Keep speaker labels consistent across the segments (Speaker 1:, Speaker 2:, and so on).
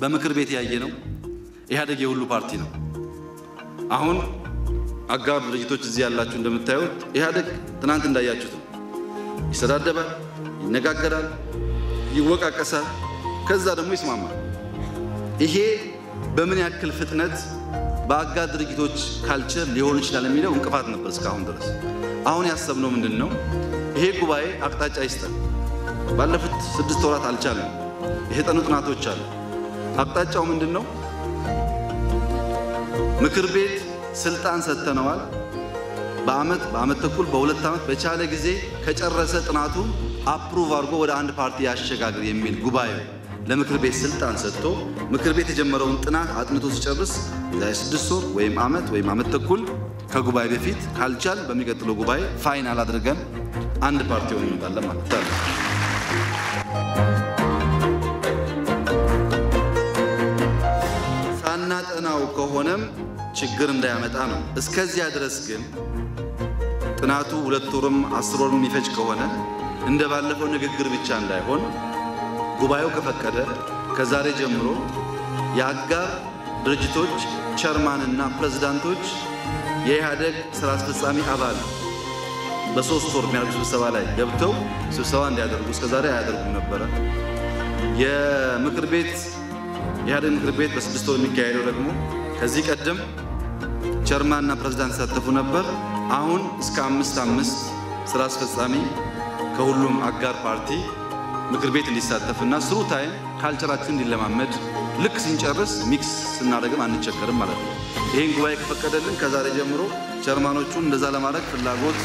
Speaker 1: በምክር ቤት ያየ ነው። ኢህአዴግ የሁሉ ፓርቲ ነው። አሁን አጋር ድርጅቶች እዚህ ያላችሁ እንደምታዩት ኢህአዴግ ትናንት እንዳያችሁት ነው። ይሰዳደባል፣ ይነጋገራል፣ ይወቃቀሳል፣ ከዛ ደግሞ ይስማማል። ይሄ በምን ያክል ፍጥነት በአጋር ድርጅቶች ካልቸር ሊሆን ይችላል የሚለው እንቅፋት ነበር እስካሁን ድረስ። አሁን ያሰብነው ምንድን ነው? ይሄ ጉባኤ አቅጣጫ ይስጠን። ባለፉት ስድስት ወራት አልቻለም። የተጠኑ ጥናቶች አሉ። አቅጣጫው ምንድን ነው? ምክር ቤት ስልጣን ሰጥተነዋል። በአመት በአመት ተኩል በሁለት ዓመት በቻለ ጊዜ ከጨረሰ ጥናቱ አፕሩቭ አድርጎ ወደ አንድ ፓርቲ ያሸጋግር የሚል ጉባኤ ለምክር ቤት ስልጣን ሰጥቶ ምክር ቤት የጀመረውን ጥናት አጥንቶ ሲጨርስ የዛሬ ስድስት ወር ወይም ዓመት ወይም ዓመት ተኩል ከጉባኤ በፊት ካልቻል በሚቀጥለው ጉባኤ ፋይናል አድርገን አንድ ፓርቲ ሆነ እንመጣለን ማለት ነው። ሳናጠናው ከሆነም ችግር እንዳያመጣ ነው። እስከዚያ ድረስ ግን ጥናቱ ሁለት ወርም አስር ወርም የሚፈጅ ከሆነ እንደ ባለፈው ንግግር ብቻ እንዳይሆን ጉባኤው ከፈቀደ ከዛሬ ጀምሮ የአጋር ድርጅቶች ቸርማንና ፕሬዝዳንቶች የኢህአደግ ስራ አስፈጻሚ አባል በሶስት ወር የሚያደርጉ ስብሰባ ላይ ገብተው ስብሰባ እንዲያደርጉ እስከዛሬ አያደርጉም ነበረ። የምክር ቤት የኢህአደግ ምክር ቤት በስድስት ወር የሚካሄደው ደግሞ ከዚህ ቀደም ቸርማንና ፕሬዝዳንት ሲሳተፉ ነበር። አሁን እስከ አምስት አምስት ስራ አስፈጻሚ ከሁሉም አጋር ፓርቲ ምክር ቤት እንዲሳተፍና ስሩ ታይም ካልቸራችን እንዲለማመድ ልክ ስንጨርስ ሚክስ ስናደርግም አንቸገርም ማለት ነው። ይህን ጉባኤ ከፈቀደልን ከዛሬ ጀምሮ ጀርማኖቹን እንደዛ ለማድረግ ፍላጎት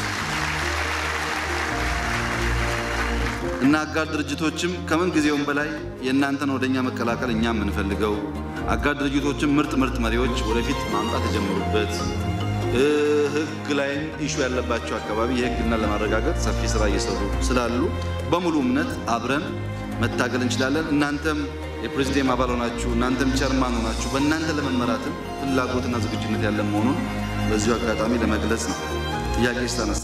Speaker 1: እና አጋር ድርጅቶችም ከምን ጊዜውም በላይ የእናንተን ወደኛ መቀላቀል እኛ የምንፈልገው አጋር ድርጅቶችም ምርጥ ምርጥ መሪዎች ወደፊት ማምጣት የጀመሩበት ሕግ ላይም ኢሹ ያለባቸው አካባቢ የሕግና ለማረጋገጥ ሰፊ ስራ እየሰሩ ስላሉ በሙሉ እምነት አብረን መታገል እንችላለን። እናንተም የፕሬዚዲየም አባል ሆናችሁ እናንተም ቸርማን ሆናችሁ በእናንተ ለመመራትም ፍላጎትና ዝግጁነት ያለ መሆኑን በዚሁ አጋጣሚ ለመግለጽ ነው። ጥያቄ ስታነሳ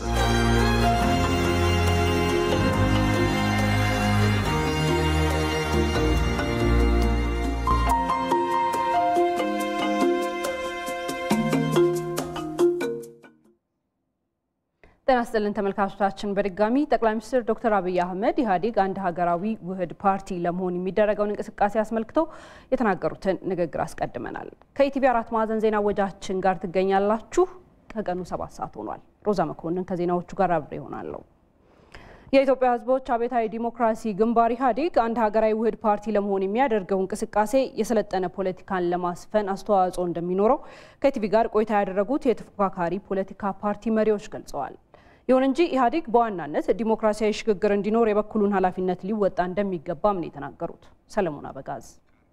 Speaker 2: ጤና ይስጥልን ተመልካቾቻችን፣ በድጋሚ ጠቅላይ ሚኒስትር ዶክተር አብይ አህመድ ኢህአዴግ አንድ ሀገራዊ ውህድ ፓርቲ ለመሆን የሚደረገውን እንቅስቃሴ አስመልክቶ የተናገሩትን ንግግር አስቀድመናል። ከኢቲቪ አራት ማዕዘን ዜና ወጃችን ጋር ትገኛላችሁ። ከቀኑ ሰባት ሰዓት ሆኗል። ሮዛ መኮንን ከዜናዎቹ ጋር አብሬ ይሆናለሁ። የኢትዮጵያ ሕዝቦች አብዮታዊ ዲሞክራሲ ግንባር ኢህአዴግ አንድ ሀገራዊ ውህድ ፓርቲ ለመሆን የሚያደርገው እንቅስቃሴ የሰለጠነ ፖለቲካን ለማስፈን አስተዋጽኦ እንደሚኖረው ከኢቲቪ ጋር ቆይታ ያደረጉት የተፎካካሪ ፖለቲካ ፓርቲ መሪዎች ገልጸዋል። ይሁን እንጂ ኢህአዴግ በዋናነት ዲሞክራሲያዊ ሽግግር እንዲኖር የበኩሉን ኃላፊነት ሊወጣ እንደሚገባም ነው የተናገሩት። ሰለሞን አበጋዝ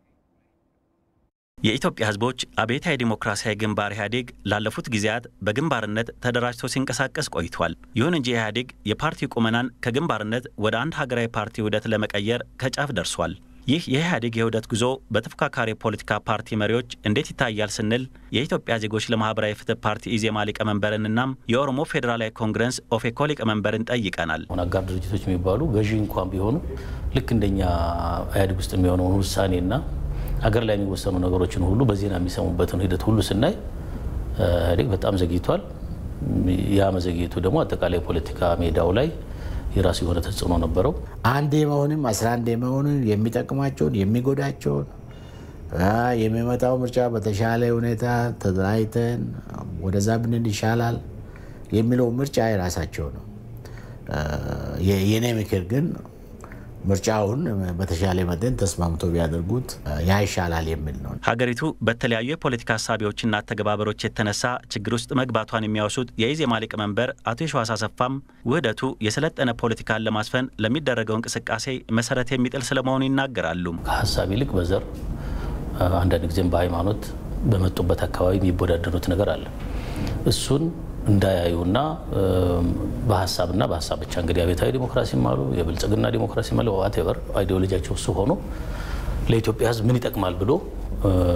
Speaker 3: የኢትዮጵያ ህዝቦች አብዮታዊ ዲሞክራሲያዊ ግንባር ኢህአዴግ ላለፉት ጊዜያት በግንባርነት ተደራጅቶ ሲንቀሳቀስ ቆይቷል። ይሁን እንጂ ኢህአዴግ የፓርቲ ቁመናን ከግንባርነት ወደ አንድ ሀገራዊ ፓርቲ ውህደት ለመቀየር ከጫፍ ደርሷል። ይህ የኢህአዴግ የውህደት ጉዞ በተፎካካሪ የፖለቲካ ፓርቲ መሪዎች እንዴት ይታያል ስንል የኢትዮጵያ ዜጎች ለማህበራዊ ፍትህ ፓርቲ ኢዜማ ሊቀመንበርንና የኦሮሞ ፌዴራላዊ ኮንግረስ ኦፌኮ ሊቀመንበርን ጠይቀናል።
Speaker 4: አጋር ድርጅቶች የሚባሉ ገዢ እንኳን ቢሆኑ ልክ እንደኛ ኢህአዴግ ውስጥ የሚሆነውን ውሳኔና ሀገር ላይ የሚወሰኑ ነገሮችን ሁሉ በዜና የሚሰሙበትን ሂደት ሁሉ ስናይ ኢህአዴግ በጣም ዘግይቷል። ያ መዘግየቱ ደግሞ አጠቃላይ የፖለቲካ ሜዳው ላይ የራሱ የሆነ ተጽዕኖ ነበረው።
Speaker 5: አንድ የመሆንም አስራ አንድ የመሆንን የሚጠቅማቸውን የሚጎዳቸውን የሚመጣው ምርጫ በተሻለ ሁኔታ ተደራጅተን ወደዛ ብንል ይሻላል የሚለው ምርጫ የራሳቸው ነው። የእኔ ምክር ግን ምርጫውን በተሻለ መጠን ተስማምቶ ቢያደርጉት ያ ይሻላል የሚል ነው።
Speaker 3: ሀገሪቱ በተለያዩ የፖለቲካ ሀሳቢዎችና ተግባበሮች የተነሳ ችግር ውስጥ መግባቷን የሚያወሱት የኢዜማ ሊቀመንበር አቶ የሸዋስ አሰፋም ውህደቱ የሰለጠነ ፖለቲካን ለማስፈን ለሚደረገው እንቅስቃሴ መሰረት የሚጥል ስለመሆኑ ይናገራሉ።
Speaker 4: ከሀሳብ ይልቅ በዘር አንዳንድ ጊዜም በሃይማኖት በመጡበት አካባቢ የሚወዳደሩት ነገር አለ። እሱን እንዳያዩና በሀሳብና በሀሳብ ብቻ እንግዲህ አብዮታዊ ዲሞክራሲም አሉ የብልጽግና ዲሞክራሲ አለ ዋቴቨር አይዲዮሎጂያቸው እሱ ሆኖ ለኢትዮጵያ ሕዝብ ምን ይጠቅማል ብሎ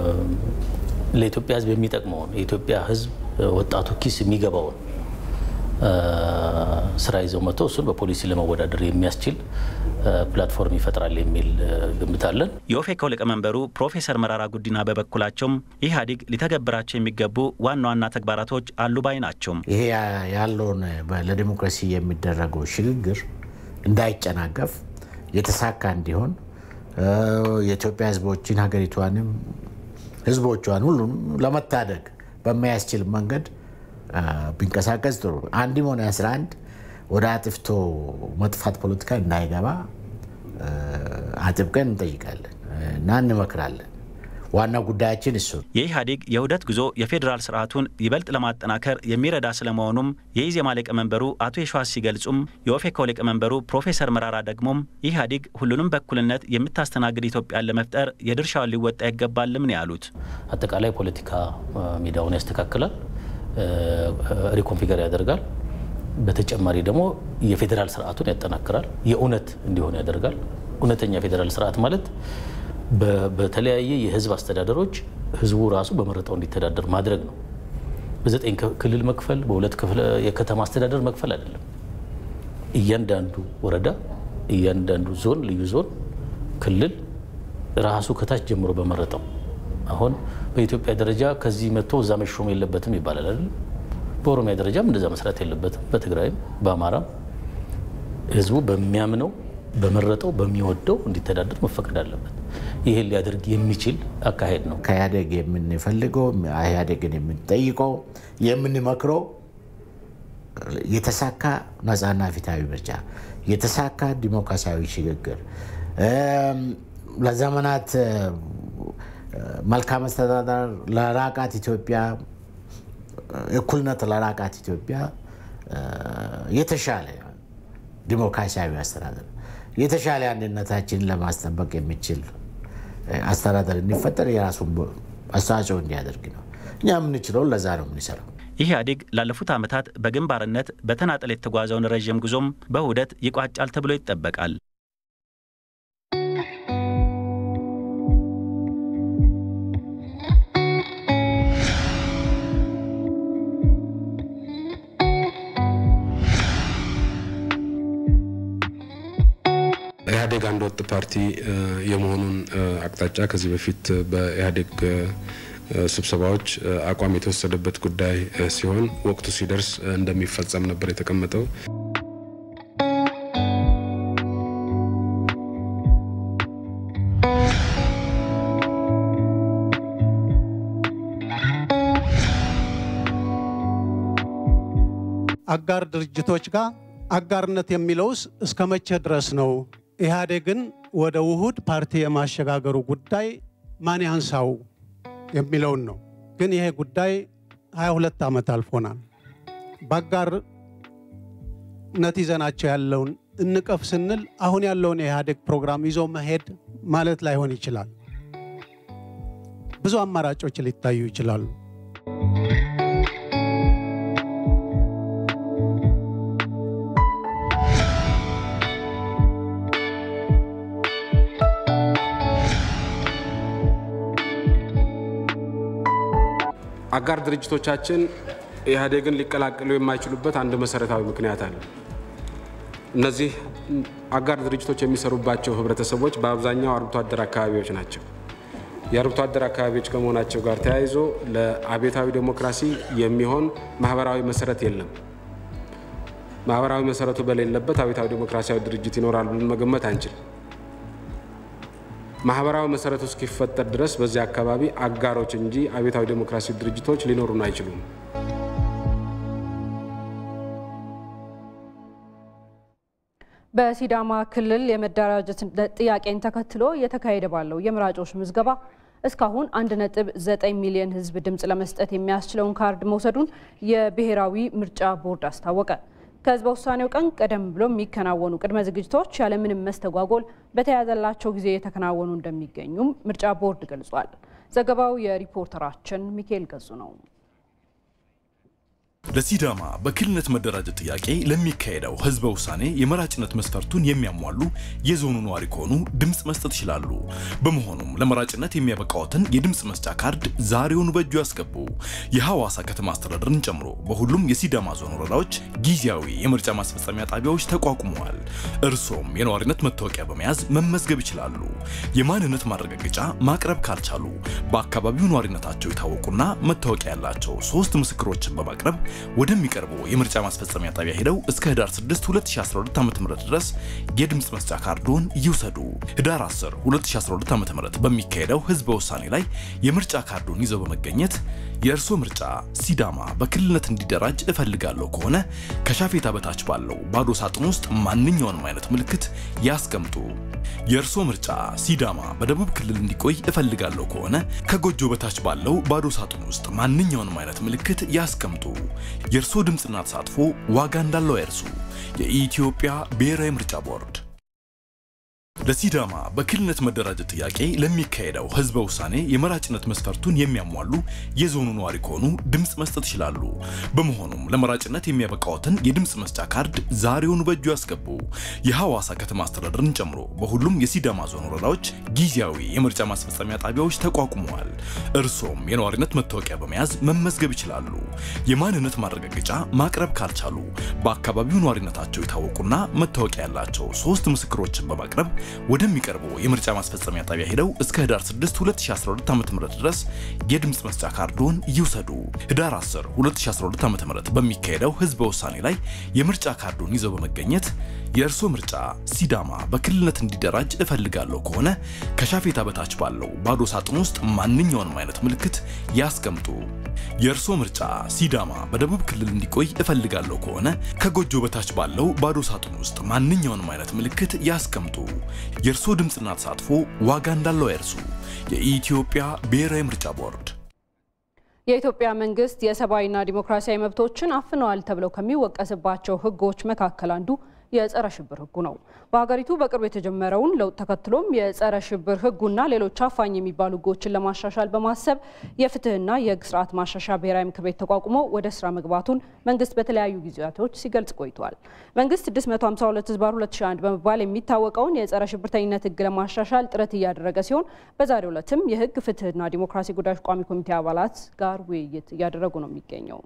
Speaker 4: ለኢትዮጵያ ሕዝብ የሚጠቅመውን የኢትዮጵያ ሕዝብ ወጣቱ ኪስ የሚገባውን ስራ ይዘው መጥተው እሱን በፖሊሲ ለመወዳደር የሚያስችል ፕላትፎርም ይፈጥራል የሚል ግምት አለን።
Speaker 3: የኦፌኮ ሊቀመንበሩ ፕሮፌሰር መራራ ጉዲና በበኩላቸውም ኢህአዴግ ሊተገብራቸው የሚገቡ ዋና ዋና ተግባራቶች አሉ ባይ ናቸው።
Speaker 5: ይሄ ያለውን ለዲሞክራሲ የሚደረገው ሽግግር እንዳይጨናገፍ የተሳካ እንዲሆን የኢትዮጵያ ህዝቦችን ሀገሪቷንም ህዝቦቿን ሁሉም ለመታደግ በሚያስችል መንገድ ቢንቀሳቀስ ጥሩ። አንድም ሆነ አስራ አንድ ወደ አጥፍቶ መጥፋት ፖለቲካ እንዳይገባ አጥብቀን እንጠይቃለን እና እንመክራለን። ዋና ጉዳያችን እሱ ነው።
Speaker 3: የኢህአዴግ የውህደት ጉዞ የፌዴራል ስርዓቱን ይበልጥ ለማጠናከር የሚረዳ ስለመሆኑም የኢዜማ ሊቀመንበሩ አቶ የሸዋስ ሲገልጹም የኦፌኮ ሊቀመንበሩ ፕሮፌሰር መራራ ደግሞም ኢህአዴግ ሁሉንም በእኩልነት የምታስተናግድ ኢትዮጵያን ለመፍጠር የድርሻውን ሊወጣ ይገባልም ነው ያሉት።
Speaker 4: አጠቃላይ ፖለቲካ ሜዳውን ያስተካክላል፣ ሪኮንፊገር ያደርጋል። በተጨማሪ ደግሞ የፌዴራል ስርዓቱን ያጠናክራል፣ የእውነት እንዲሆን ያደርጋል። እውነተኛ ፌዴራል ስርዓት ማለት በተለያየ የህዝብ አስተዳደሮች ህዝቡ ራሱ በመረጠው እንዲተዳደር ማድረግ ነው። በዘጠኝ ክልል መክፈል፣ በሁለት የከተማ አስተዳደር መክፈል አይደለም። እያንዳንዱ ወረዳ፣ እያንዳንዱ ዞን፣ ልዩ ዞን፣ ክልል ራሱ ከታች ጀምሮ በመረጠው አሁን በኢትዮጵያ ደረጃ ከዚህ መጥቶ እዛ መሾም የለበትም ይባላል አይደለም። በኦሮሚያ ደረጃም እንደዛ መስራት የለበትም። በትግራይም በአማራም ህዝቡ በሚያምነው በመረጠው በሚወደው እንዲተዳደር መፈቀድ አለበት። ይህን ሊያደርግ የሚችል አካሄድ ነው።
Speaker 5: ከኢህአዴግ የምንፈልገው ኢህአዴግን የምንጠይቀው የምንመክረው የተሳካ ነፃና ፊታዊ ምርጫ፣ የተሳካ ዲሞክራሲያዊ ሽግግር፣ ለዘመናት መልካም አስተዳደር ለራቃት ኢትዮጵያ፣ እኩልነት ለራቃት ኢትዮጵያ የተሻለ ዲሞክራሲያዊ አስተዳደር የተሻለ አንድነታችንን ለማስጠበቅ የሚችል አስተዳደር እንዲፈጠር የራሱን አስተዋጽኦ እንዲያደርግ ነው። እኛ የምንችለው ለዛ ነው የምንሰራው።
Speaker 3: ኢህአዴግ ላለፉት ዓመታት በግንባርነት በተናጠል የተጓዘውን ረዥም ጉዞም በውህደት ይቋጫል ተብሎ ይጠበቃል።
Speaker 6: ኢህአዴግ አንድ ወጥ ፓርቲ የመሆኑን አቅጣጫ ከዚህ በፊት በኢህአዴግ ስብሰባዎች አቋም የተወሰደበት ጉዳይ ሲሆን ወቅቱ ሲደርስ እንደሚፈጸም ነበር የተቀመጠው።
Speaker 7: አጋር ድርጅቶች ጋር አጋርነት የሚለውስ እስከ መቼ ድረስ ነው? ኢህአዴግን ወደ ውሁድ ፓርቲ የማሸጋገሩ ጉዳይ ማን ያንሳው የሚለውን ነው። ግን ይሄ ጉዳይ 22 ዓመት አልፎናል። በአጋርነት ይዘናቸው ያለውን እንቀፍ ስንል አሁን ያለውን የኢህአዴግ ፕሮግራም ይዞ መሄድ ማለት ላይሆን ይችላል። ብዙ አማራጮች ሊታዩ ይችላሉ።
Speaker 6: አጋር ድርጅቶቻችን ኢህአዴግን ሊቀላቀሉ የማይችሉበት አንድ መሰረታዊ ምክንያት አለ። እነዚህ አጋር ድርጅቶች የሚሰሩባቸው ህብረተሰቦች በአብዛኛው አርብቶ አደር አካባቢዎች ናቸው። የአርብቶ አደር አካባቢዎች ከመሆናቸው ጋር ተያይዞ ለአብዮታዊ ዴሞክራሲ የሚሆን ማህበራዊ መሰረት የለም። ማህበራዊ መሰረቱ በሌለበት አብዮታዊ ዴሞክራሲያዊ ድርጅት ይኖራል ብለን መገመት አንችልም። ማህበራዊ መሰረቱ እስኪፈጠር ድረስ በዚህ አካባቢ አጋሮች እንጂ አብዮታዊ ዴሞክራሲ ድርጅቶች ሊኖሩን አይችሉም።
Speaker 2: በሲዳማ ክልል የመደራጀት ጥያቄን ተከትሎ እየተካሄደ ባለው የመራጮች ምዝገባ እስካሁን 1.9 ሚሊዮን ህዝብ ድምፅ ለመስጠት የሚያስችለውን ካርድ መውሰዱን የብሔራዊ ምርጫ ቦርድ አስታወቀ። ከህዝበ ውሳኔው ቀን ቀደም ብሎ የሚከናወኑ ቅድመ ዝግጅቶች ያለምንም መስተጓጎል በተያዘላቸው ጊዜ የተከናወኑ እንደሚገኙም ምርጫ ቦርድ ገልጿል። ዘገባው የሪፖርተራችን ሚካኤል ገዙ ነው።
Speaker 8: ለሲዳማ በክልልነት መደራጀት ጥያቄ ለሚካሄደው ህዝበ ውሳኔ የመራጭነት መስፈርቱን የሚያሟሉ የዞኑ ነዋሪ ከሆኑ ድምፅ መስጠት ይችላሉ። በመሆኑም ለመራጭነት የሚያበቃዎትን የድምፅ መስጫ ካርድ ዛሬውኑ በእጁ ያስገቡ። የሐዋሳ ከተማ አስተዳደርን ጨምሮ በሁሉም የሲዳማ ዞን ወረዳዎች ጊዜያዊ የምርጫ ማስፈጸሚያ ጣቢያዎች ተቋቁመዋል። እርሶም የነዋሪነት መታወቂያ በመያዝ መመዝገብ ይችላሉ። የማንነት ማረጋገጫ ማቅረብ ካልቻሉ በአካባቢው ነዋሪነታቸው የታወቁና መታወቂያ ያላቸው ሶስት ምስክሮችን በማቅረብ ወደሚቀርበው የምርጫ ማስፈጸሚያ ጣቢያ ሄደው እስከ ህዳር 6 2012 ዓ.ም ድረስ የድምፅ መስጫ ካርዶን ይውሰዱ። ህዳር 10 2012 ዓ.ም በሚካሄደው ህዝበ ውሳኔ ላይ የምርጫ ካርዶን ይዘው በመገኘት የእርሶ ምርጫ ሲዳማ በክልልነት እንዲደራጅ እፈልጋለሁ ከሆነ ከሻፌታ በታች ባለው ባዶ ሳጥን ውስጥ ማንኛውንም አይነት ምልክት ያስቀምጡ። የእርሶ ምርጫ ሲዳማ በደቡብ ክልል እንዲቆይ እፈልጋለሁ ከሆነ ከጎጆ በታች ባለው ባዶ ሳጥን ውስጥ ማንኛውንም አይነት ምልክት ያስቀምጡ። የእርሶ ድምፅና ተሳትፎ ዋጋ እንዳለው አይርሱ። የኢትዮጵያ ብሔራዊ ምርጫ ቦርድ ለሲዳማ በክልልነት መደራጀት ጥያቄ ለሚካሄደው ህዝበ ውሳኔ የመራጭነት መስፈርቱን የሚያሟሉ የዞኑ ነዋሪ ከሆኑ ድምፅ መስጠት ይችላሉ። በመሆኑም ለመራጭነት የሚያበቃዎትን የድምፅ መስጫ ካርድ ዛሬውኑ በእጁ ያስገቡ። የሐዋሳ ከተማ አስተዳደርን ጨምሮ በሁሉም የሲዳማ ዞን ወረዳዎች ጊዜያዊ የምርጫ ማስፈጸሚያ ጣቢያዎች ተቋቁመዋል። እርሶም የነዋሪነት መታወቂያ በመያዝ መመዝገብ ይችላሉ። የማንነት ማረጋገጫ ማቅረብ ካልቻሉ በአካባቢው ነዋሪነታቸው የታወቁና መታወቂያ ያላቸው ሶስት ምስክሮችን በማቅረብ ወደሚቀርበው የምርጫ ማስፈጸሚያ ጣቢያ ሄደው እስከ ህዳር 6 2012 ዓ.ም ድረስ የድምፅ መስጫ ካርዶን ይውሰዱ። ህዳር 10 2012 ዓ.ም በሚካሄደው ህዝበ ውሳኔ ላይ የምርጫ ካርዶን ይዘው በመገኘት የእርሶ ምርጫ ሲዳማ በክልልነት እንዲደራጅ እፈልጋለሁ ከሆነ ከሻፌታ በታች ባለው ባዶ ሳጥን ውስጥ ማንኛውንም አይነት ምልክት ያስቀምጡ። የእርሶ ምርጫ ሲዳማ በደቡብ ክልል እንዲቆይ እፈልጋለሁ ከሆነ ከጎጆ በታች ባለው ባዶ ሳጥን ውስጥ ማንኛውንም አይነት ምልክት ያስቀምጡ። የእርሶ ድምፅና ተሳትፎ ዋጋ እንዳለው አይርሱ። የኢትዮጵያ ብሔራዊ ምርጫ ቦርድ
Speaker 2: የኢትዮጵያ መንግስት የሰብአዊና ዲሞክራሲያዊ መብቶችን አፍነዋል ተብለው ከሚወቀስባቸው ህጎች መካከል አንዱ የጸረ ሽብር ህጉ ነው። በሀገሪቱ በቅርብ የተጀመረውን ለውጥ ተከትሎም የጸረ ሽብር ህጉና ሌሎች አፋኝ የሚባሉ ህጎችን ለማሻሻል በማሰብ የፍትህና የህግ ስርዓት ማሻሻያ ብሔራዊ ምክር ቤት ተቋቁሞ ወደ ስራ መግባቱን መንግስት በተለያዩ ጊዜያቶች ሲገልጽ ቆይቷል። መንግስት 652 ህዝባር 2001 በመባል የሚታወቀውን የጸረ ሽብርተኝነት ህግ ለማሻሻል ጥረት እያደረገ ሲሆን በዛሬው ዕለትም የህግ ፍትህና ዲሞክራሲ ጉዳዮች ቋሚ ኮሚቴ አባላት ጋር ውይይት እያደረጉ ነው የሚገኘው።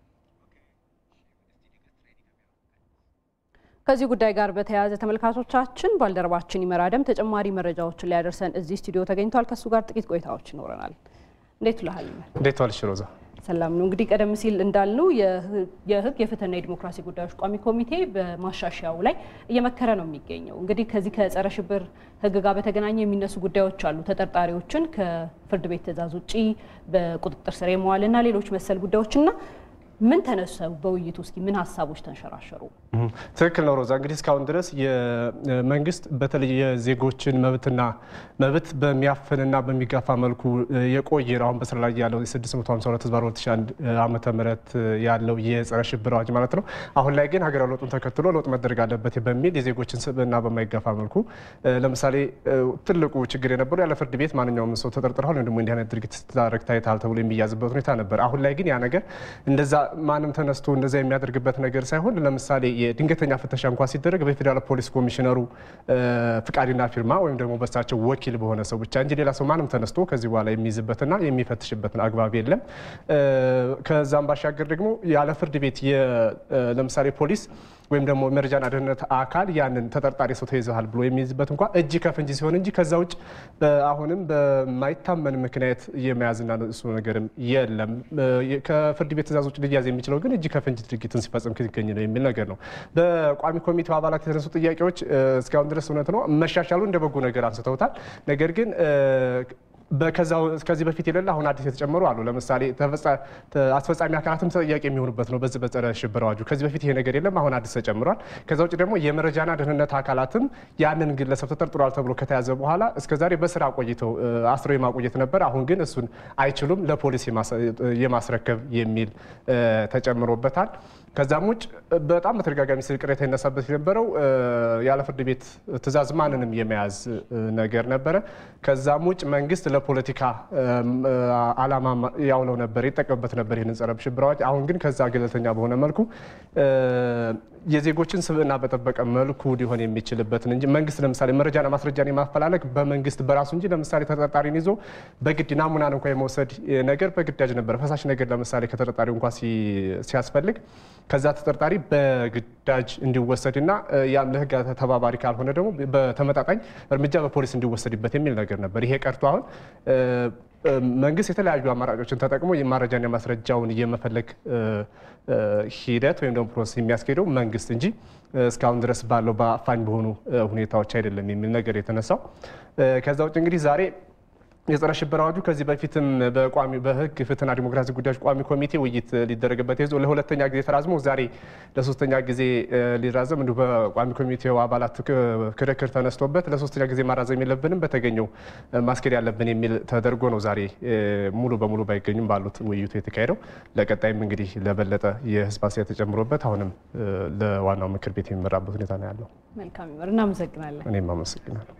Speaker 2: ከዚህ ጉዳይ ጋር በተያያዘ ተመልካቾቻችን ባልደረባችን ይመራደም ተጨማሪ መረጃዎችን ሊያደርሰን እዚህ ስቱዲዮ ተገኝቷል። ከእሱ ጋር ጥቂት ቆይታዎች ይኖረናል። እንዴት ውለሃል?
Speaker 9: እንዴት ዋልሽ ሮዛ?
Speaker 2: ሰላም ነው። እንግዲህ ቀደም ሲል እንዳልነው የህግ የፍትህና የዲሞክራሲ ጉዳዮች ቋሚ ኮሚቴ በማሻሻያው ላይ እየመከረ ነው የሚገኘው። እንግዲህ ከዚህ ከጸረ ሽብር ህግ ጋር በተገናኘ የሚነሱ ጉዳዮች አሉ። ተጠርጣሪዎችን ከፍርድ ቤት ትዕዛዝ ውጪ በቁጥጥር ስር የመዋልና ሌሎች መሰል ጉዳዮችና ምን ተነሰው በውይይቱ እስኪ ምን ሀሳቦች ተንሸራሸሩ?
Speaker 9: ትክክል ነው ሮዛ። እንግዲህ እስካሁን ድረስ የመንግስት በተለይ የዜጎችን መብትና መብት በሚያፍንና በሚጋፋ መልኩ የቆየ አሁን በስራ ላይ ያለው 652 ህዝብ 2001 ዓመተ ምህረት ያለው የጸረ ሽብር አዋጅ ማለት ነው። አሁን ላይ ግን ሀገራዊ ለውጡን ተከትሎ ለውጥ መደረግ አለበት በሚል የዜጎችን ስብዕና በማይጋፋ መልኩ ለምሳሌ ትልቁ ችግር የነበረው ያለ ፍርድ ቤት ማንኛውም ሰው ተጠርጥረሃል ወይም ደግሞ እንዲህ አይነት ድርጊት ስታደርግ ታይተሃል ተብሎ የሚያዝበት ሁኔታ ነበር። አሁን ላይ ግን ያ ነገር እንደዛ ማንም ተነስቶ እንደዛ የሚያደርግበት ነገር ሳይሆን ለምሳሌ የድንገተኛ ፍተሻ እንኳ ሲደረግ በፌዴራል ፖሊስ ኮሚሽነሩ ፍቃድና ፊርማ ወይም ደግሞ በሳቸው ወኪል በሆነ ሰው ብቻ እንጂ ሌላ ሰው ማንም ተነስቶ ከዚህ በኋላ የሚይዝበትና የሚፈትሽበትን አግባብ የለም። ከዛም ባሻገር ደግሞ ያለ ፍርድ ቤት ለምሳሌ ፖሊስ ወይም ደግሞ መረጃና ደህንነት አካል ያንን ተጠርጣሪ ሰው ተይዘሃል ብሎ የሚይዝበት እንኳ እጅ ከፍንጅ ሲሆን እንጂ ከዛ ውጭ አሁንም በማይታመን ምክንያት የመያዝና እሱ ነገርም የለም። ከፍርድ ቤት ትእዛዝ ውጭ ሊያዝ የሚችለው ግን እጅ ከፍንጅ ድርጊትን ሲፈጽም ሲገኝ ነው የሚል ነገር ነው። በቋሚ ኮሚቴው አባላት የተነሱ ጥያቄዎች እስካሁን ድረስ እውነት ነው መሻሻሉ እንደ በጎ ነገር አንስተውታል። ነገር ግን ከዚህ በፊት የሌለ አሁን አዲስ የተጨመሩ አሉ። ለምሳሌ አስፈጻሚ አካላትም ተጠያቂ የሚሆኑበት ነው በዚህ በጸረ ሽብር አዋጁ። ከዚህ በፊት ይሄ ነገር የለም፣ አሁን አዲስ ተጨምሯል። ከዛ ውጭ ደግሞ የመረጃና ደህንነት አካላትም ያንን ግለሰብ ተጠርጥሯል ተብሎ ከተያዘ በኋላ እስከዛሬ በስራ ቆይተው አስረው የማቆየት ነበር። አሁን ግን እሱን አይችሉም፣ ለፖሊስ የማስረከብ የሚል ተጨምሮበታል። ከዛም ውጭ በጣም በተደጋጋሚ ስል ቅሬታ ይነሳበት የነበረው ያለ ፍርድ ቤት ትዕዛዝ ማንንም የመያዝ ነገር ነበረ። ከዛም ውጭ መንግስት ለፖለቲካ ዓላማ ያውለው ነበር፣ ይጠቀምበት ነበር ይህንን ጸረ ሽብር አዋጅ። አሁን ግን ከዛ ገለልተኛ በሆነ መልኩ የዜጎችን ስብዕና በጠበቀ መልኩ ሊሆን የሚችልበትን እንጂ መንግስት ለምሳሌ መረጃና ማስረጃን የማፈላለግ በመንግስት በራሱ እንጂ ለምሳሌ ተጠርጣሪን ይዞ በግድ ናሙናን እንኳ የመውሰድ ነገር በግዳጅ ነበር። ፈሳሽ ነገር ለምሳሌ ከተጠርጣሪው እንኳ ሲያስፈልግ ከዛ ተጠርጣሪ በግዳጅ እንዲወሰድና ያም ለህግ ተባባሪ ካልሆነ ደግሞ በተመጣጣኝ እርምጃ በፖሊስ እንዲወሰድበት የሚል ነገር ነበር። ይሄ ቀርቶ አሁን መንግስት የተለያዩ አማራጮችን ተጠቅሞ የማረጃና ማስረጃውን የመፈለግ ሂደት ወይም ደግሞ ፕሮሰስ የሚያስኬደው መንግስት እንጂ እስካሁን ድረስ ባለው በአፋኝ በሆኑ ሁኔታዎች አይደለም የሚል ነገር የተነሳው። ከዛ ውጭ እንግዲህ ዛሬ የጸረ ሽብር አዋጁ ከዚህ በፊትም በቋሚ በህግ ፍትህና ዲሞክራሲ ጉዳዮች ቋሚ ኮሚቴ ውይይት ሊደረግበት ይዞ ለሁለተኛ ጊዜ ተራዝሞ ዛሬ ለሶስተኛ ጊዜ ሊራዘም እንዲሁ በቋሚ ኮሚቴው አባላት ክርክር ተነስቶበት ለሶስተኛ ጊዜ ማራዘም የለብንም በተገኘው ማስኬድ ያለብን የሚል ተደርጎ ነው ዛሬ ሙሉ በሙሉ ባይገኙም ባሉት ውይይቱ የተካሄደው። ለቀጣይም እንግዲህ ለበለጠ የህዝብ አስተያየት ተጨምሮበት አሁንም ለዋናው ምክር ቤት የሚመራበት ሁኔታ ነው ያለው።
Speaker 2: መልካም ይመር። እናመሰግናለን።
Speaker 9: እኔም አመሰግናለሁ።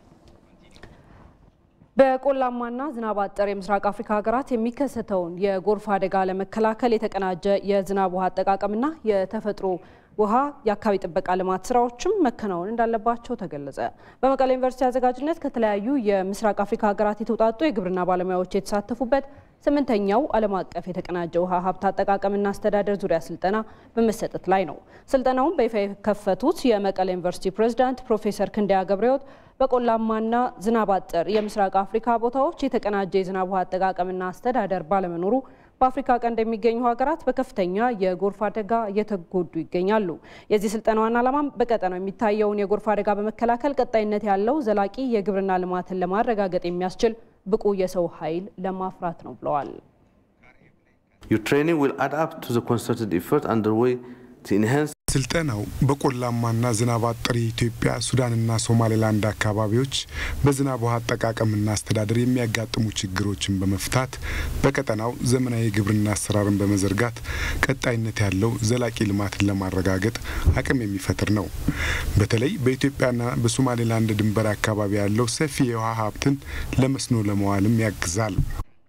Speaker 2: በቆላማና ዝናብ አጠር የምስራቅ አፍሪካ ሀገራት የሚከሰተውን የጎርፍ አደጋ ለመከላከል የተቀናጀ የዝናብ ውሃ አጠቃቀምና የተፈጥሮ ውሃ የአካባቢ ጥበቃ ልማት ስራዎችም መከናወን እንዳለባቸው ተገለጸ። በመቀሌ ዩኒቨርሲቲ አዘጋጅነት ከተለያዩ የምስራቅ አፍሪካ ሀገራት የተውጣጡ የግብርና ባለሙያዎች የተሳተፉበት ስምንተኛው ዓለም አቀፍ የተቀናጀ ውሃ ሀብት አጠቃቀምና አስተዳደር ዙሪያ ስልጠና በመሰጠት ላይ ነው። ስልጠናውን በይፋ የከፈቱት የመቀሌ ዩኒቨርሲቲ ፕሬዝዳንት ፕሮፌሰር ክንደያ ገብረሕይወት በቆላማና ዝናብ አጠር የምስራቅ አፍሪካ ቦታዎች የተቀናጀ የዝናብ ውሃ አጠቃቀምና አስተዳደር ባለመኖሩ በአፍሪካ ቀንድ የሚገኙ ሀገራት በከፍተኛ የጎርፍ አደጋ እየተጎዱ ይገኛሉ። የዚህ ስልጠና ዋና ዓላማም በቀጠናው የሚታየውን የጎርፍ አደጋ በመከላከል ቀጣይነት ያለው ዘላቂ የግብርና ልማትን ለማረጋገጥ የሚያስችል ብቁ የሰው ኃይል ለማፍራት ነው ብለዋል።
Speaker 10: Your training will add up to the concerted effort underway to enhance
Speaker 11: ስልጠናው በቆላማና ዝናብ አጠር የኢትዮጵያ ሱዳንና ሶማሌላንድ አካባቢዎች በዝናብ ውሃ አጠቃቀምና አስተዳደር የሚያጋጥሙ ችግሮችን በመፍታት በቀጠናው ዘመናዊ የግብርና አሰራርን በመዘርጋት ቀጣይነት ያለው ዘላቂ ልማትን ለማረጋገጥ አቅም የሚፈጥር ነው። በተለይ በኢትዮጵያና በሶማሌላንድ ድንበር አካባቢ ያለው ሰፊ የውሃ ሀብትን ለመስኖ ለመዋልም ያግዛል።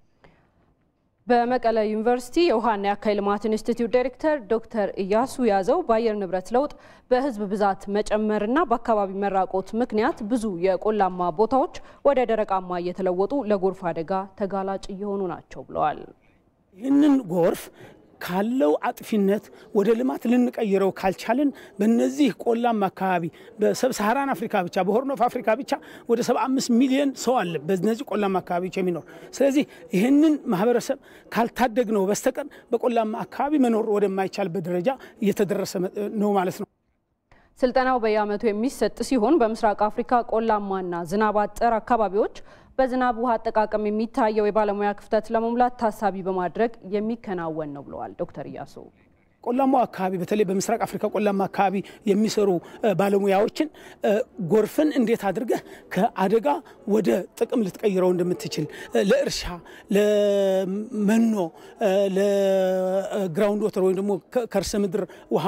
Speaker 2: በመቀለ ዩኒቨርሲቲ የውሃና የአካባቢ ልማት ኢንስቲትዩት ዳይሬክተር ዶክተር እያሱ ያዘው በአየር ንብረት ለውጥ በሕዝብ ብዛት መጨመርና በአካባቢ መራቆት ምክንያት ብዙ የቆላማ ቦታዎች ወደ ደረቃማ እየተለወጡ ለጎርፍ አደጋ ተጋላጭ እየሆኑ ናቸው ብለዋል።
Speaker 12: ይህንን ጎርፍ ካለው አጥፊነት ወደ ልማት ልንቀይረው ካልቻልን በነዚህ ቆላማ አካባቢ በሰብሳሃራን አፍሪካ ብቻ በሆርን ኦፍ አፍሪካ ብቻ ወደ 75 ሚሊዮን ሰው አለ በነዚህ ቆላማ አካባቢዎች የሚኖር። ስለዚህ ይህንን ማህበረሰብ ካልታደግነው በስተቀር በቆላማ አካባቢ መኖር ወደማይቻልበት ደረጃ እየተደረሰ ነው ማለት ነው።
Speaker 2: ስልጠናው በየዓመቱ የሚሰጥ ሲሆን በምስራቅ አፍሪካ ቆላማና ዝናብ አጠር አካባቢዎች በዝናብ ውሃ አጠቃቀም የሚታየው የባለሙያ ክፍተት ለመሙላት ታሳቢ በማድረግ የሚከናወን ነው ብለዋል ዶክተር እያሱ።
Speaker 12: ቆላማው አካባቢ በተለይ በምስራቅ አፍሪካ ቆላማ አካባቢ የሚሰሩ ባለሙያዎችን ጎርፍን እንዴት አድርገህ ከአደጋ ወደ ጥቅም ልትቀይረው እንደምትችል ለእርሻ፣ ለመኖ፣ ለግራውንድ ወተር ወይም ደግሞ ከርሰ ምድር ውሃ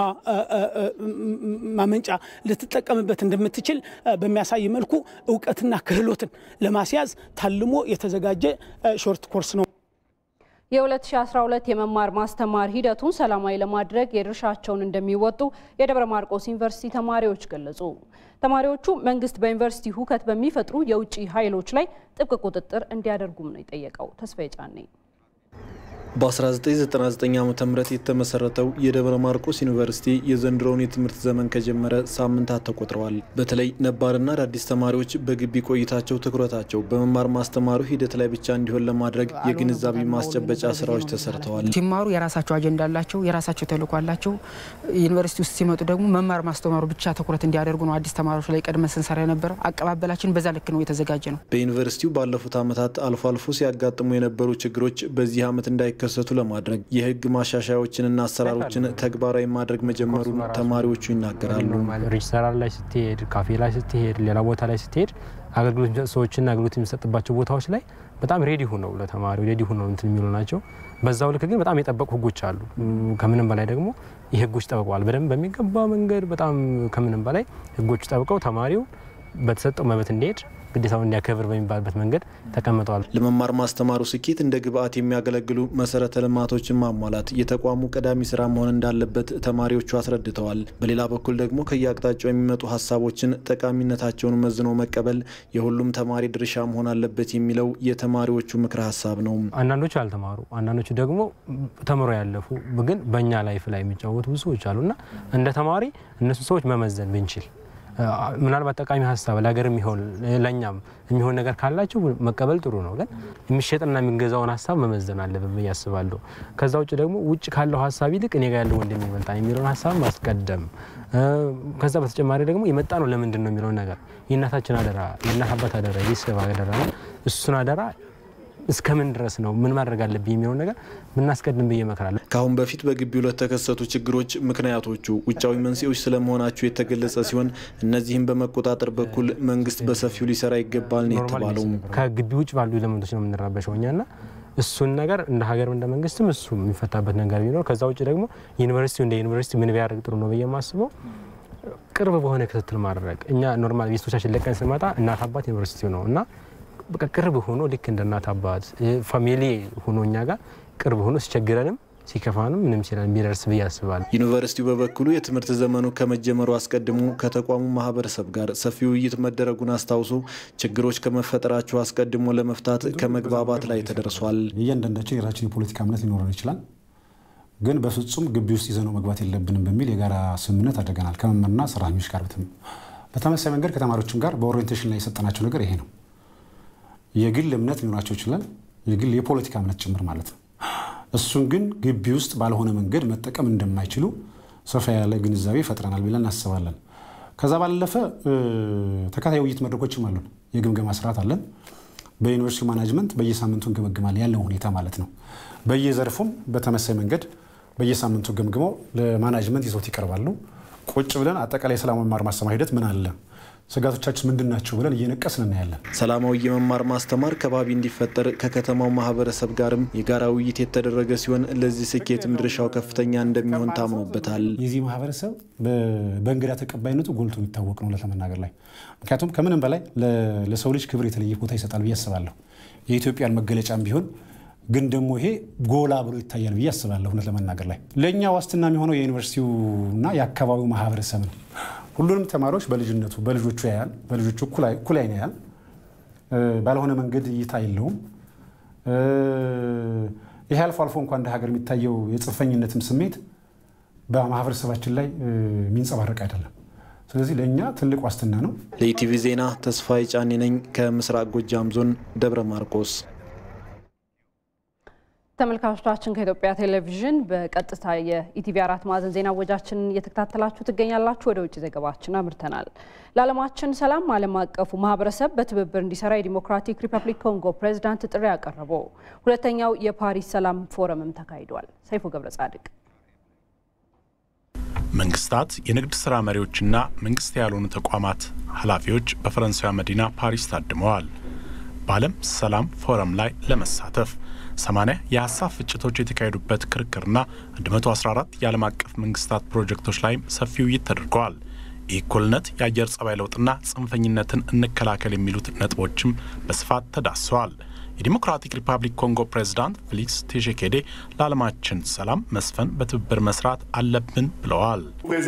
Speaker 12: ማመንጫ ልትጠቀምበት እንደምትችል በሚያሳይ መልኩ እውቀትና ክህሎትን ለማስያዝ ታልሞ የተዘጋጀ ሾርት ኮርስ ነው።
Speaker 2: የ2012 የመማር ማስተማር ሂደቱን ሰላማዊ ለማድረግ የድርሻቸውን እንደሚወጡ የደብረ ማርቆስ ዩኒቨርሲቲ ተማሪዎች ገለጹ። ተማሪዎቹ መንግስት በዩኒቨርሲቲ ሁከት በሚፈጥሩ የውጭ ኃይሎች ላይ ጥብቅ ቁጥጥር እንዲያደርጉም ነው የጠየቀው። ተስፋዬ ጫኔ
Speaker 13: በ1999 ዓ ም የተመሰረተው የደብረ ማርቆስ ዩኒቨርሲቲ የዘንድሮውን የትምህርት ዘመን ከጀመረ ሳምንታት ተቆጥረዋል። በተለይ ነባርና አዳዲስ ተማሪዎች በግቢ ቆይታቸው ትኩረታቸው በመማር ማስተማሩ ሂደት ላይ ብቻ እንዲሆን ለማድረግ የግንዛቤ ማስጨበጫ ስራዎች ተሰርተዋል።
Speaker 14: ሲማሩ የራሳቸው አጀንዳ አላቸው፣ የራሳቸው ተልዕኮ አላቸው። ዩኒቨርሲቲ ውስጥ ሲመጡ ደግሞ መማር ማስተማሩ ብቻ ትኩረት እንዲያደርጉ ነው አዲስ ተማሪዎች ላይ ቀድመ ስንሰራ የነበረ። አቀባበላችን በዛ ልክ ነው የተዘጋጀ ነው።
Speaker 13: በዩኒቨርሲቲው ባለፉት ዓመታት አልፎ አልፎ ሲያጋጥሙ የነበሩ ችግሮች በዚህ ዓመት እንዳይ ከሰቱ ለማድረግ የህግ ማሻሻያዎችንና አሰራሮችን ተግባራዊ ማድረግ መጀመሩን ተማሪዎቹ ይናገራሉ።
Speaker 15: ሬጅስተራር ላይ ስትሄድ፣ ካፌ ላይ ስትሄድ፣ ሌላ ቦታ ላይ ስትሄድ አገልግሎት ሰዎችና አገልግሎት የሚሰጥባቸው ቦታዎች ላይ በጣም ሬዲ ሁነው ለተማሪው ሬዲ ሁነው እንትን የሚሉ ናቸው። በዛው ልክ ግን በጣም የጠበቁ ህጎች አሉ። ከምንም በላይ ደግሞ የህጎች ጠብቀዋል በደንብ በሚገባ መንገድ በጣም ከምንም በላይ ህጎች ጠብቀው ተማሪው በተሰጠው መብት እንዲሄድ ግዴታውን እንዲያከብር በሚባልበት መንገድ ተቀምጠዋል።
Speaker 13: ለመማር ማስተማሩ ስኬት እንደ ግብአት የሚያገለግሉ መሰረተ ልማቶችን ማሟላት የተቋሙ ቀዳሚ ስራ መሆን እንዳለበት ተማሪዎቹ አስረድተዋል። በሌላ በኩል ደግሞ ከየአቅጣጫው የሚመጡ ሀሳቦችን ጠቃሚነታቸውን መዝኖ መቀበል የሁሉም ተማሪ ድርሻ መሆን አለበት የሚለው የተማሪዎቹ ምክረ ሀሳብ ነው።
Speaker 15: አንዳንዶቹ ያልተማሩ፣ አንዳንዶቹ ደግሞ ተምሮ ያለፉ ግን በእኛ ላይፍ ላይ የሚጫወቱ ብዙ ሰዎች አሉና እንደ ተማሪ እነሱ ሰዎች መመዘን ብንችል ምናልባት ጠቃሚ ሀሳብ ለሀገር የሚሆን ለእኛም የሚሆን ነገር ካላቸው መቀበል ጥሩ ነው። ግን የሚሸጥና የሚገዛውን ሀሳብ መመዘን አለብን ብዬ አስባለሁ። ከዛ ውጭ ደግሞ ውጭ ካለው ሀሳብ ይልቅ እኔ ጋር ያለው ወንድሜ ይበልጣል የሚለውን ሀሳብ ማስቀደም፣ ከዛ በተጨማሪ ደግሞ የመጣ ነው ለምንድን ነው የሚለውን ነገር የእናታችን አደራ፣ የእናት አባት አደራ፣ የቤተሰብ አደራ እሱን አደራ እስከምን ድረስ ነው ምን ማድረግ አለብኝ የሚለውን ነገር ብናስቀድም ብዬ እመክራለሁ።
Speaker 13: ከአሁን በፊት በግቢው ለተከሰቱ ችግሮች ምክንያቶቹ ውጫዊ መንስኤዎች ስለመሆናቸው የተገለጸ ሲሆን እነዚህም በመቆጣጠር በኩል መንግስት በሰፊው ሊሰራ ይገባል ነው የተባለው።
Speaker 15: ከግቢ ውጭ ባሉ ኤሌመንቶች ነው የምንረበሸው እኛና እሱን ነገር እንደ ሀገር እንደ መንግስትም እሱ የሚፈታበት ነገር ቢኖር ከዛ ውጭ ደግሞ ዩኒቨርሲቲው እንደ ዩኒቨርሲቲ ምን ቢያደርግ ጥሩ ነው ብዬ የማስበው ቅርብ በሆነ ክትትል ማድረግ እኛ ኖርማል ቤቶቻችን ለቀን ስንመጣ እናት አባት ዩኒቨርሲቲው ነው እና በቃ ቅርብ ሆኖ ልክ እንደ እናት አባት ፋሚሊ ሆኖ እኛ ጋር ቅርብ ሆኖ ሲቸግረንም ሲከፋንም ምንም ሲለን ቢደርስ ብዬ አስባለሁ።
Speaker 13: ዩኒቨርሲቲው በበኩሉ የትምህርት ዘመኑ ከመጀመሩ አስቀድሞ ከተቋሙ ማህበረሰብ ጋር ሰፊ ውይይት መደረጉን አስታውሶ ችግሮች ከመፈጠራቸው አስቀድሞ ለመፍታት ከመግባባት ላይ ተደርሷል።
Speaker 16: እያንዳንዳችን የራችን የፖለቲካ እምነት ሊኖረን ይችላል፣ ግን በፍጹም ግቢ ውስጥ ይዘነው መግባት የለብንም በሚል የጋራ ስምምነት አድርገናል ከመምህርና ሰራተኞች ጋር። በተመሳሳይ መንገድ ከተማሪዎችም ጋር በኦሪየንቴሽን ላይ የሰጠናቸው ነገር ይሄ ነው። የግል እምነት ሊኖራቸው ይችላል፣ የግል የፖለቲካ እምነት ጭምር ማለት ነው። እሱን ግን ግቢ ውስጥ ባልሆነ መንገድ መጠቀም እንደማይችሉ ሰፋ ያለ ግንዛቤ ፈጥረናል ብለን እናስባለን። ከዛ ባለፈ ተከታታይ ውይይት መድረኮችም አሉን። የግምገማ ስርዓት አለን። በዩኒቨርሲቲ ማናጅመንት በየሳምንቱ እንገመግማለን ያለው ሁኔታ ማለት ነው። በየዘርፉም በተመሳይ መንገድ በየሳምንቱ ገምግመው ለማናጅመንት ይዘውት ይቀርባሉ። ቁጭ ብለን አጠቃላይ የሰላም መማር ማስተማር ሂደት ምን አለ ስጋቶቻችን ምንድን ናቸው ብለን እየነቀስን እናያለን።
Speaker 13: ሰላማዊ የመማር ማስተማር ከባቢ እንዲፈጠር ከከተማው ማህበረሰብ ጋርም የጋራ ውይይት የተደረገ ሲሆን ለዚህ ስኬትም ድርሻው ከፍተኛ እንደሚሆን ታምኖበታል።
Speaker 16: የዚህ ማህበረሰብ በእንግዳ ተቀባይነቱ ጎልቶ የሚታወቅ ነው ለመናገር ላይ ምክንያቱም ከምንም በላይ ለሰው ልጅ ክብር የተለየ ቦታ ይሰጣል ብዬ አስባለሁ። የኢትዮጵያን መገለጫም ቢሆን ግን ደግሞ ይሄ ጎላ ብሎ ይታያል ብዬ አስባለሁ። እውነት ለመናገር ላይ ለእኛ ዋስትና የሚሆነው የዩኒቨርሲቲውና የአካባቢው ማህበረሰብ ነው። ሁሉንም ተማሪዎች በልጅነቱ በልጆቹ ያያል፣ በልጆቹ እኩል አይን ያያል። ባልሆነ መንገድ እይታ የለውም። ይሄ አልፎ አልፎ እንኳ እንደ ሀገር የሚታየው የጽንፈኝነትም ስሜት በማህበረሰባችን ላይ የሚንጸባረቅ አይደለም። ስለዚህ ለእኛ ትልቅ ዋስትና ነው።
Speaker 13: ለኢቲቪ ዜና ተስፋዬ ጫኔ ነኝ ከምስራቅ ጎጃም ዞን ደብረ ማርቆስ።
Speaker 2: ተመልካቾቻችን ከኢትዮጵያ ቴሌቪዥን በቀጥታ የኢቲቪ አራት ማዕዘን ዜና ወጃችንን እየተከታተላችሁ ትገኛላችሁ። ወደ ውጭ ዘገባችን አምርተናል። ለዓለማችን ሰላም ዓለም አቀፉ ማህበረሰብ በትብብር እንዲሰራ የዲሞክራቲክ ሪፐብሊክ ኮንጎ ፕሬዚዳንት ጥሪ ያቀረቡ። ሁለተኛው የፓሪስ ሰላም ፎረምም ተካሂዷል። ሰይፉ ገብረ ጻድቅ
Speaker 17: መንግስታት፣ የንግድ ስራ መሪዎችና መንግስት ያልሆኑ ተቋማት ኃላፊዎች በፈረንሳዊ መዲና ፓሪስ ታድመዋል። በዓለም ሰላም ፎረም ላይ ለመሳተፍ 80 የሀሳብ ፍጭቶች የተካሄዱበት ክርክርና 114 የዓለም አቀፍ መንግስታት ፕሮጀክቶች ላይም ሰፊ ውይይት ተደርገዋል። የእኩልነት፣ የአየር ጸባይ ለውጥና ጽንፈኝነትን እንከላከል የሚሉት ነጥቦችም በስፋት ተዳስሰዋል። የዲሞክራቲክ ሪፐብሊክ ኮንጎ ፕሬዝዳንት ፌሊክስ ቴሼኬዴ ለዓለማችን ሰላም መስፈን በትብብር መስራት አለብን ብለዋል።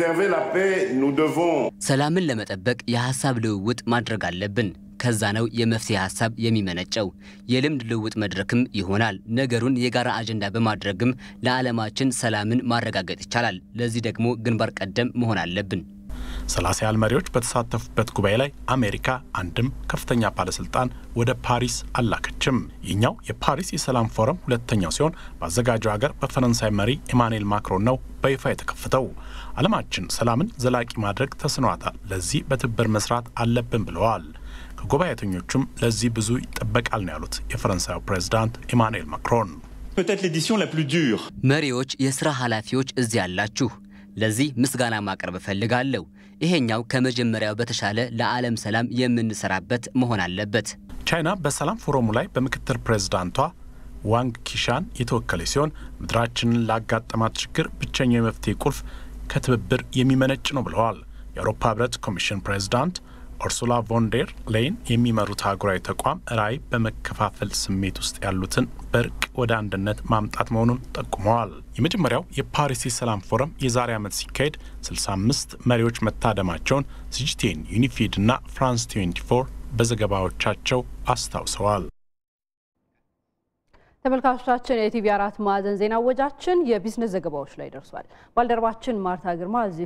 Speaker 18: ሰላምን ለመጠበቅ የሀሳብ ልውውጥ ማድረግ አለብን። ከዛ ነው የመፍትሄ ሀሳብ የሚመነጨው። የልምድ ልውውጥ መድረክም ይሆናል። ነገሩን የጋራ አጀንዳ በማድረግም ለዓለማችን ሰላምን ማረጋገጥ ይቻላል። ለዚህ ደግሞ ግንባር ቀደም መሆን አለብን።
Speaker 17: ሰላሳ ያህል መሪዎች በተሳተፉበት ጉባኤ ላይ አሜሪካ አንድም ከፍተኛ ባለስልጣን ወደ ፓሪስ አላከችም። ይህኛው የፓሪስ የሰላም ፎረም ሁለተኛው ሲሆን በአዘጋጀው ሀገር በፈረንሳይ መሪ ኢማኑኤል ማክሮን ነው በይፋ የተከፈተው። ዓለማችን ሰላምን ዘላቂ ማድረግ ተስኗታል። ለዚህ በትብብር መስራት አለብን ብለዋል። ከጉባኤተኞቹም ለዚህ ብዙ ይጠበቃል ነው ያሉት የፈረንሳዩ ፕሬዝዳንት ኢማኑኤል ማክሮን።
Speaker 18: መሪዎች፣ የስራ ኃላፊዎች እዚህ ያላችሁ ለዚህ ምስጋና ማቅረብ እፈልጋለሁ። ይሄኛው ከመጀመሪያው በተሻለ ለዓለም ሰላም የምንሰራበት መሆን አለበት።
Speaker 17: ቻይና በሰላም ፎረሙ ላይ በምክትል ፕሬዝዳንቷ ዋንግ ኪሻን የተወከለ ሲሆን ምድራችንን ላጋጠማት ችግር ብቸኛው የመፍትሄ ቁልፍ ከትብብር የሚመነጭ ነው ብለዋል። የአውሮፓ ህብረት ኮሚሽን ፕሬዝዳንት ኡርሱላ ቮንዴር ሌይን የሚመሩት አህጉራዊ ተቋም ራዕይ በመከፋፈል ስሜት ውስጥ ያሉትን በእርቅ ወደ አንድነት ማምጣት መሆኑን ጠቁመዋል። የመጀመሪያው የፓሪስ የሰላም ፎረም የዛሬ ዓመት ሲካሄድ 65 መሪዎች መታደማቸውን ሲጂቴን፣ ዩኒፊድ እና ፍራንስ 24 በዘገባዎቻቸው አስታውሰዋል።
Speaker 2: ተመልካቾቻችን የኢቲቪ አራት ማዕዘን ዜና ወጃችን የቢዝነስ ዘገባዎች ላይ ደርሷል። ባልደረባችን ማርታ ግርማ